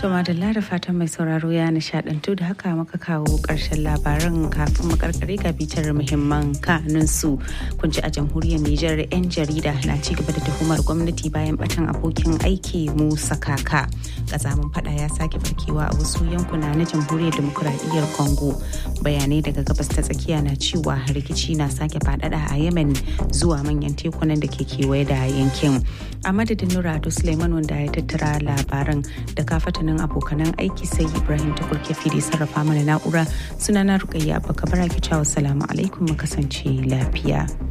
To madalla da fatan mai sauraro ya nishadantu da haka muka kawo ƙarshen labaran kafin makarkare ga bitar muhimman kanunsu. Kun ji a jamhuriyar Nijar 'yan jarida na ci gaba da tuhumar gwamnati bayan batan abokin aiki Musa Kaka. Kazamin fada ya sake barkewa a wasu yankuna na jamhuriyar demokuraɗiyyar Congo. Bayanai daga gabas ta tsakiya na cewa rikici na sake faɗaɗa a Yemen zuwa manyan tekunan da ke kewaye da yankin. A madadin Nurado Suleiman wanda ya tattara labaran da kafatanin abokanan aiki sai Ibrahim ta kurke fili sarrafa mana na'ura sunana Rukayya Abubakar Baraki Salamu alaikum mu kasance lafiya.